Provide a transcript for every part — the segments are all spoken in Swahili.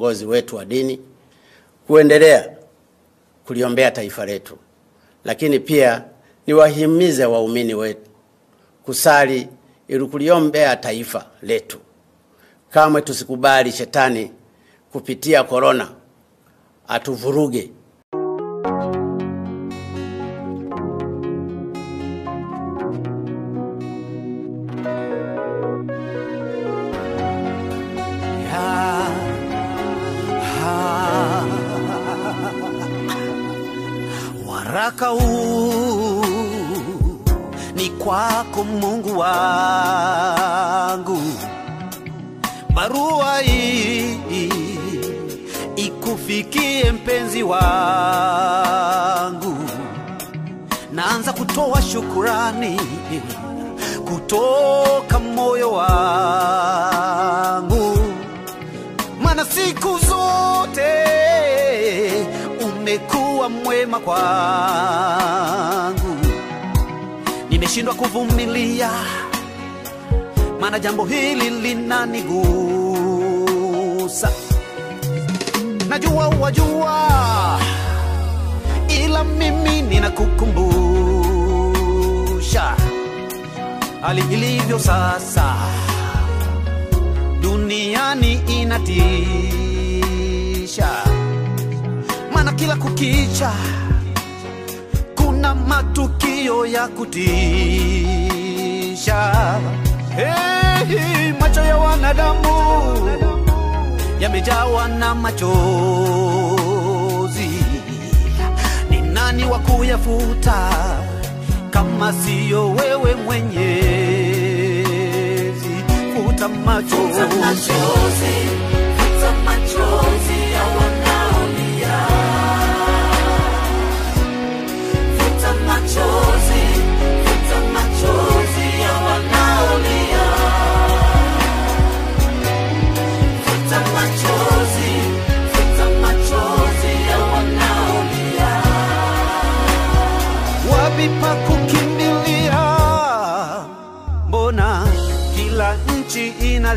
viongozi wetu wa dini kuendelea kuliombea taifa letu, lakini pia niwahimize waumini wetu kusali ili kuliombea taifa letu. Kamwe tusikubali shetani kupitia korona atuvuruge. Waraka huu ni kwako Mungu wangu, barua hii ikufikie mpenzi wangu. Naanza kutoa shukurani kutoka moyo wangu, maana siku zote umekuwa mwema kwangu. Nimeshindwa kuvumilia, maana jambo hili linanigusa. Najua wajua, ila mimi ninakukumbusha hali ilivyo sasa duniani inatisha, maana kila kukicha kuna matukio ya kutisha. Hey, macho ya wanadamu yamejawa na machozi, ni nani wa kuyafuta kama siyo wewe Mwenyezi? Futa machozi, wapi pa kukimbilia? Mbona kila nchi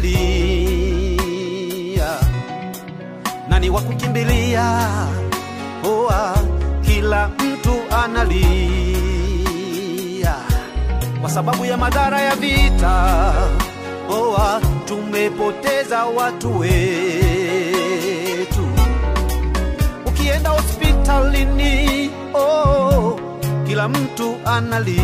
inalia? Nani wa kukimbilia? Oa, kila mtu analia kwa sababu ya madhara ya vita. Oa, tumepoteza watu wetu. Ukienda hospitalini, oh, kila mtu analia.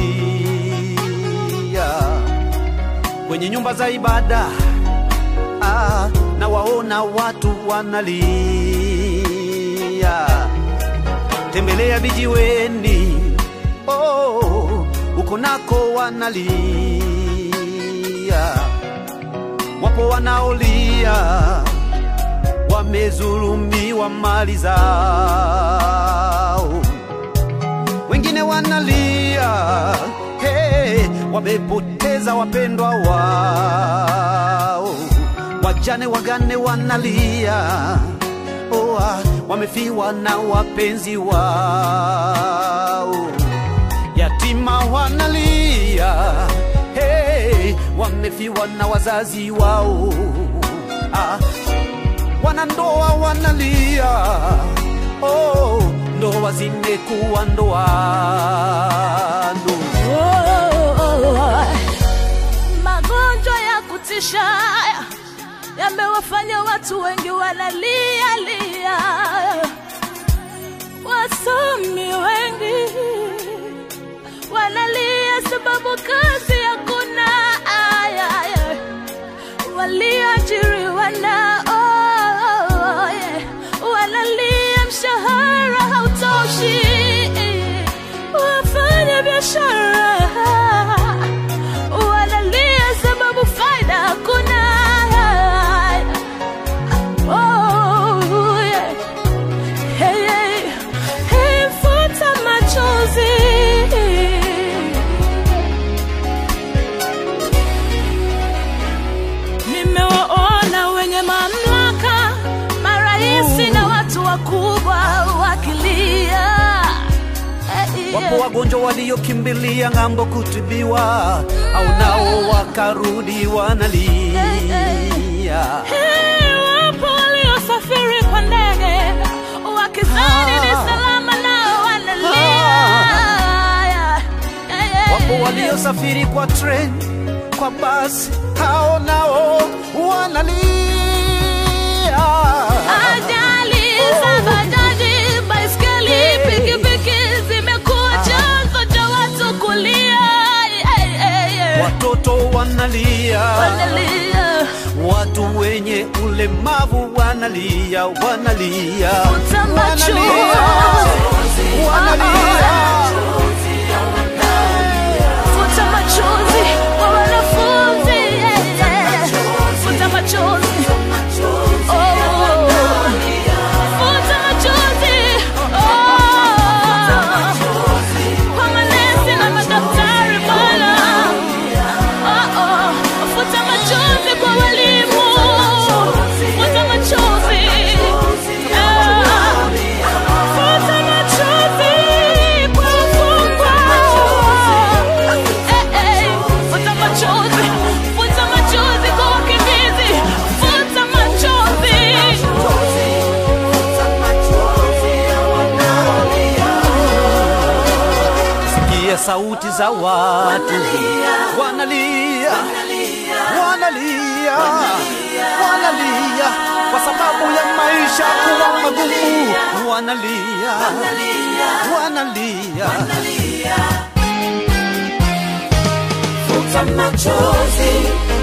Kwenye nyumba za ibada ah, na waona watu wanalia. Tembelea vijiweni, oh, uko nako wanalia. Wapo wanaolia wamezulumiwa mali zao, wengine wanalia hey, wamepoteza wapendwa wao, wajane wagane wanalia oa, wamefiwa na wapenzi wao, yatima wanalia hey, wamefiwa na wazazi wao ah, wanandoa wanalia oh, ndoa zimekuwa ndoano Magonjwa ya kutisha yamewafanya watu wengi wanalia lia, wasomi wengi wanalia sababu kazi hakuna, aya, aya. walioajiriwa na oh, yeah. wanalia mshahara hautoshi, wafanya biashara wanalia sababu faida hakuna. Oh, yeah. Hey, hey. Hey, futa machozi Nimewaona wenye mamlaka, maraisi na watu wakubwa wakilia. Eh, Wapo yeah. wagonjwa waliokimbilia ng'ambo kutibiwa, au nao wakarudi wanalia. Hey, wapo waliosafiri waliosafiri kwa ndege wakizani ni salama nao wanalia Yeah, yeah, yeah. wapo waliosafiri kwa treni kwa basi hao nao wanalia Ajali za bajaji, baiskeli, pikipiki zimekuwa chanzo cha watu kulia. Hey, hey, hey. watoto wanalia Wanalia, watu wenye ulemavu wanalia wanalia futa machozi. wanalia Futa machozi kwa wanafunzi. Hey, hey. Futa machozi. Oh. Futa machozi. Oh. Kwa manesi na madaktari Bwana. Oh, oh. Futa machozi kwa walimu. Futa machozi. Ah. Futa machozi kwa wafungwa. Eh, eh. Futa machozi. Futa machozi kwa wakimbizi. Futa machozi. sikia sauti za watu wanalia wanalia wanalia kwa sababu ya maisha kuwa magumu wanalia wanalia Futa machozi